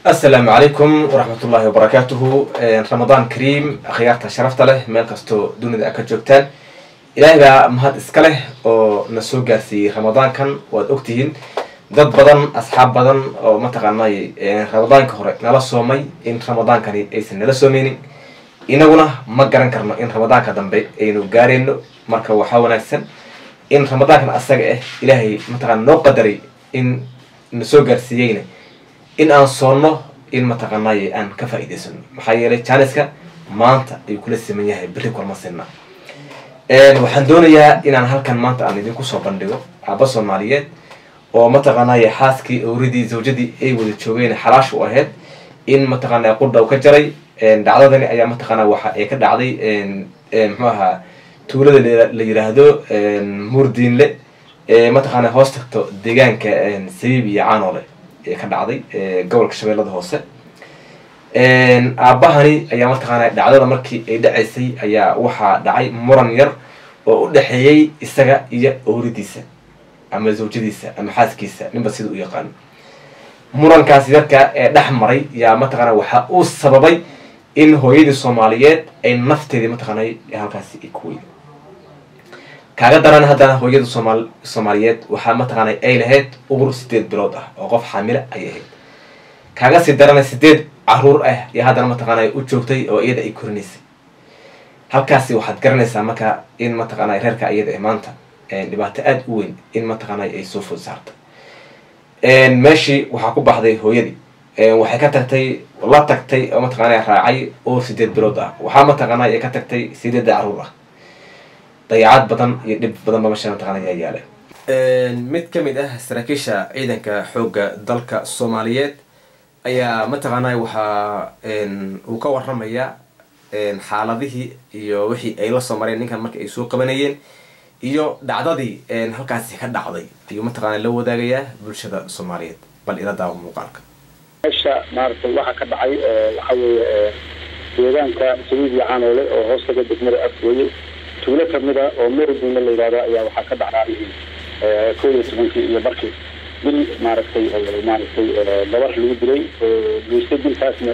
asalaamu calaykum waraxmat ullaahi wabarakaatuhu ramadaan kariim akhyaarta sharafta leh meel kastoo dunida a ka joogtaan ilaahay baa mahad iska leh oo na soo gaarsiiyey ramadaankan waad ogtihiin dad badan asxaab badan oo mataqaanay ramadaanka hore nala soomay in ramadaankani aysan nala soomeynin inaguna ma garan karno in ramadaanka dambe aynu gaareyno marka waxaa wanaagsan in ramadaankan asaga ah ilaahay mataqana noo qadaray in na soo gaarsiiyeyna in aan soonno in mataqaanay aan ka faa'iidaysano maxaa yeelay janiska maanta ayuu kula siman yahay berri kulma sinna waxaan doonayaa inaan halkan maanta aan idinku soo bandhigo aaba soomaaliyeed oo mataqaanay xaaskii awridii zawjadii ay wada joogeen xalaash u ahayd in mataqaana qudha u ka jaray dhacdadani ayaa mataqaana waxa ay ka dhacday muxuu ahaa tuulada la yiraahdo murdiinle ee mataqaana hoos tagto deegaanka sabiib iyo caanoole ee ka dhacday gobolka shabeellada hoose aabahani ayaa mataqaana dhacdada markii ay dhacaysay ayaa waxaa dhacay muran yar oo u dhexeeyey isaga iyo awridiisa ama zawjadiisa ama xaaskiisa ninba sida u yaqaano murankaas yarka ee dhex maray yaa mataqaana waxa uu sababay in hooyadii soomaaliyeed ay nafteedii mataqaanay halkaasi ay ku weyday kaaga daran haddana hooyada soomaal soomaaliyeed waxaa mataqaanay ay lahayd uur sideed bilood ah oo qof xaamila ay ahayd kaaga sii darana sideed caruur ah iyo haddana mataqaanay u joogtay oo iyada ay korinaysay halkaasi waxaad garanaysaa marka in mataqaanay reerka iyada maanta dhibaato aada u weyn in mataqaanay ay soo food saartay meeshii waxaa ku baxday hooyadii waxay ka tagtay la tagtay oo mataqaana raacay uur sideed bilood ah waxaa mataqaana ay ka tagtay sideedda caruur ah dayacaad badan iyo dhib badan ba mesha mataqana ayaa yaala mid ka mid ah saraakiisha ciidanka xoogga dalka soomaaliyeed ayaa mataqaana waxaa uu ka waramaya xaaladihii iyo wixii ay la soo mareen ninkan marka ay soo qabanayeen iyo dhacdadii halkaasi ka dhacday ayuu mataqaana la wadaagayaa bulshada soomaaliyeed bal ila daawa muuqaalka meesha maaragtay waxaa ka dhacay waxa weeye deegaanka sabiib iyo caanoole oo hoostaga degmada afweye tuulo kamida oo meridina la yidhahdo ayaa waxaa ka dhacday kow iyo tobankii iyo barkii bil maaragtay maaragtay gabar lagu dilay geystay dilkaasna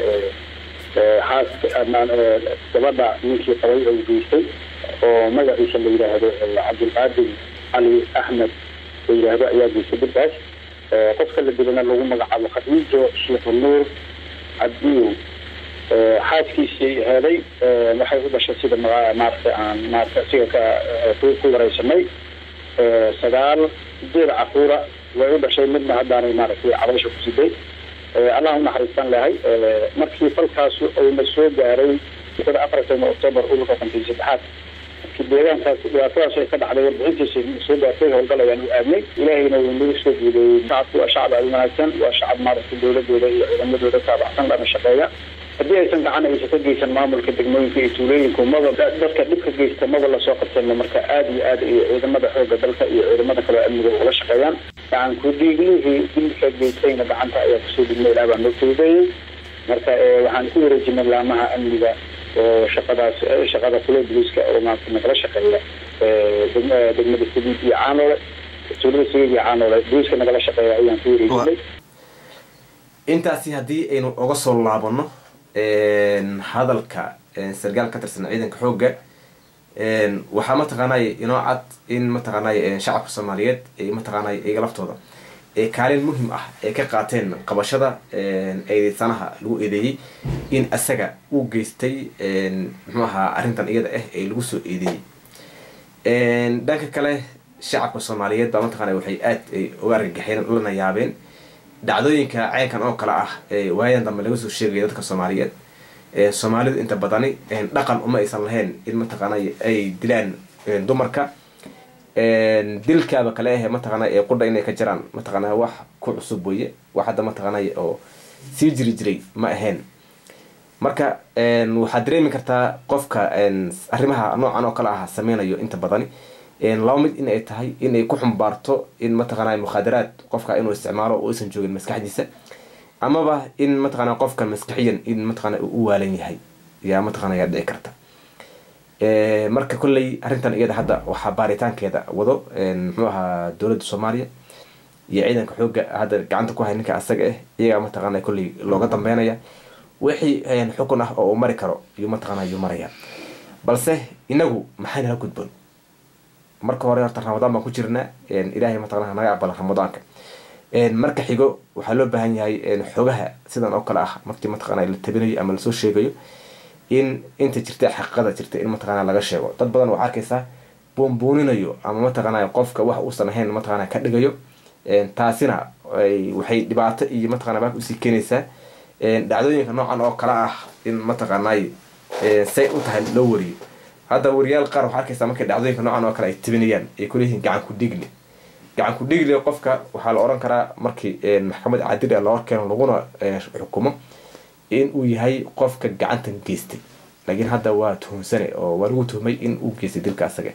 xaaska gabadha ninkii qabay oo geystay oo magaciisa la yidhaahdo cabdulqaadir cali axmed la yidhaahdo ayaa geystay dilkaas qofka la dilana lagu magacaabo khadiijo sheekhu nuur cabdiyow xaaskiisii heeday waxay u dhashay sida maaragtay aan maarata siga ka ku wareysanay sagaal sideed caruura way u dhashay midna haddaanay maaragtay cabaysha ku siday allah unaxariistan lahay markii falkaas uuna soo gaaray sida afartan octoobar ururka konton saddexaad markii deegaankaas dhibaatadaas ay ka dhacday warbixintiisa soo gaartay howlgal ayaan u aadnay ilaahayna wuu nagu soo guuleeyey shacabku waa shacab aada wanaagsan waa shacab maaragtay dowladooda iyo ciidamadooda taabacsan lana shaqeeya haddii aysan gacan aysan ka geysan maamulka degmooyinka iyo tuulooyinku maba dadka dhibka geysta maba lasoo qabteenna marka aada iyo aada iyo ciidamada xooga dalka iyo ciidamada kale amniga ula shaqeeyaan gacan ku-dhiiglihii dilka geystayna gacanta ayaa kusoo dhigna ilaa baa noo fududeeyey marka waxaan ku wareejinay laamaha amniga oo shaqadaas shaqada kule boliiska oo maarata nagala shaqeeya degmada sabiib iyo caanoole tuulada sabiib iyo caanoole boliiska nagala shaqeeya ayaan ku wareejinay intaasi haddii aynu oga soo laabano hadalka sargaal ka tirsan ciidanka xoogga waxaa mataqaanay inoo cad in mataqaanay shacabka soomaaliyeed ay mataqaanay iyaga laftooda kaalin muhim ah ay ka qaateen qabashada eedeysanaha lagu eedeeyey in isaga uu geystay muxuu ahaa arrintan iyada ah ee lagu soo eedeeyey dhanka kale shacabka soomaaliyeed baa mataqaana waxay aad ay uga argagaxeen lana yaabeen dhacdooyinka ceynkan oo kale ah waayadan dambe laga soo sheegaya dadka soomaaliyeed soomaalidu inta badani dhaqan uma aysan lahayn in mataqaana ay dilaan dumarka dilkaaba kale ahe mataqaana ee qudha inay ka jiraan mataqaana wax ku cusub weye wax hadda mataqaana oo sii jiri jiray ma ahayn marka waxaad dareemi kartaa qofka arrimaha noocan oo kale ah sameynayo inta badani laba mid in ay tahay in ay ku xumbaarto in mataqaana mukhaadaraad qofka inuu isticmaalo oo aysan joogin maskaxdiisa amaba in mataqaana qofkan maskaxiyan in mataqaana uu u waalan yahay yaa mataqana yaa dhici karta marka kolley arrintan iyada hadda waxaa baaritaankeeda wado muxuu ahaa dowladda soomaaliya iyo ciidanka xoogga hadda gacanta ku hay ninka asaga ah iyagaa mataqaana kolley looga dambeynaya wixii xukun ah oo uu mari karo iyuu mataqaana yuu maraya balse inagu maxay nala gudboon marka hore horta ramadaan baan ku jirnaa ilaahay mataqana naga aqbala ramadaanka marka xigo waxaa loo baahan yahay xogaha sidan oo kale ah markii mataqana la tabinayo ama lasoo sheegayo in inta jirta xaqiiqada jirta in mataqana laga sheego dad badan waxaa arkaysaa buunbuuninayo ama mataqana qofka wax uusan ahayn mataqana ka dhigayo taasina waxay dhibaato iyo mataqana baak usii keenaysaa dhacdooyinka noocan oo kale ah in mataqaanay say u tahay loo wariyo hadda wariyaal qaar waxaa arkaysaa markay dhacdooyinka noocan oo kale ay tabinayaan ay kuleeyihiin gacan ku dhigli gacan ku dhigli qofka waxaa la oran karaa markii maxkamad cadil a loo keeno laguna xukumo in uu yahay qofka gacantan geystay laakiin hadda waa tuhunsane oo waa lagu tuhmay in uu geystay dilka asaga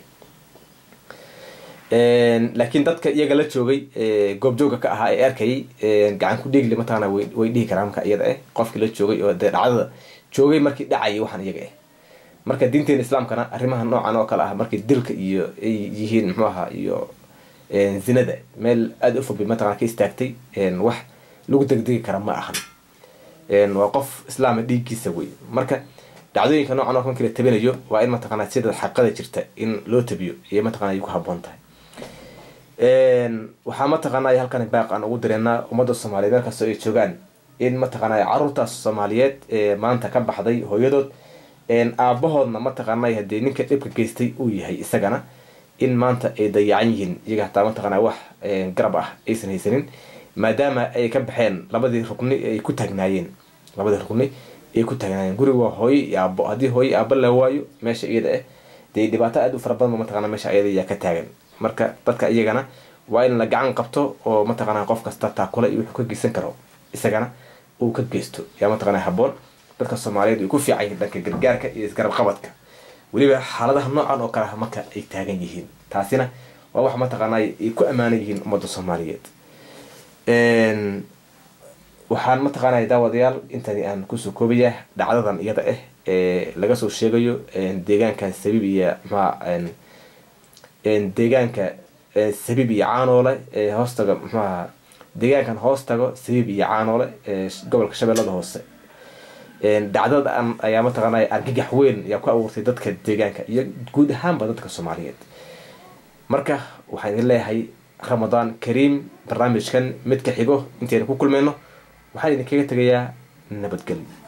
laakiin dadka iyaga la joogay goobjooga ka ahaa ee arkayay gacan ku dhigli mataqana way dhihi karaan marka iyada ah qofkii la joogay oo dee dhacdada joogay markii dhacayay waxaan iyaga ah marka diinteena islaamkana arrimaha noocan oo kale ah markii dilka iyo ay yihiin muxuu ahaa iyo zinada meel aada u fog bay mataqana ka istaagtay wax lagu degdegi kara ma ahan waa qof islaama dhiiggiisa wey marka dhacdooyinka noocan oo markii la tabinayo waa in mataqana sida xaqada jirta in loo tabiyo iyo mataqana ay ku haboon tahay waxaa mataqaanay halkan baaq aan ugu direenaa ummadda soomaaliyeed meel kastoo ay joogaan in mataqaanay caruurtaas soomaaliyeed ee maanta ka baxday hooyadood aabahoodna mataqaanay haddii ninka dhibka geystay uu yahay isagana in maanta ay dayacan yihiin iyaga hataa mataqaana wax garab ah aysan haysanin maadaama ay ka baxeen labadii rugni ay ku taagnaayeen labadii rugni ay ku taagnaayeen guriga waa hooyo iyo aabo haddii hooyo iyo aabo la waayo meesha iyada ah dee dhibaato aada u fara badan ba mataqana meesha iyada ayaa ka taagan marka dadka iyagana waa in la gacan qabto oo mataqana qof kasta taakula iyo wuxuu ka geysan karo isagana uu ka geysto yaa mataqana haboon dadka soomaaliyeed way ku fiican yihiin dhanka gargaarka iyo isgarab qabadka weliba xaaladaha noocan oo kale ah marka ay taagan yihiin taasina waa wax mataqaana ay ku ammaanan yihiin ummadda soomaaliyeed waxaan mataqaanaya daawadayaal intani aan kusoo koobaya dhacdadan iyada ah ee laga soo sheegayo deegaanka sabiib iyo mxuha deegaanka sabiib iyo caanoole ee hoostaga mxuaha deegaankan hoos tago sabiib iyo caanoole ee gobolka shabeellada hoose dhacdadan ayaa mataqaanay argagax weyn ayaa ku abuurtay dadka deegaanka iyo guud ahaanba dadka soomaaliyeed marka waxaan idin leeyahay ramadaan kariim barnaamijkan mid ka xigo intaynu ku kulmayno waxaan idinkaga tegayaa nabadgelyo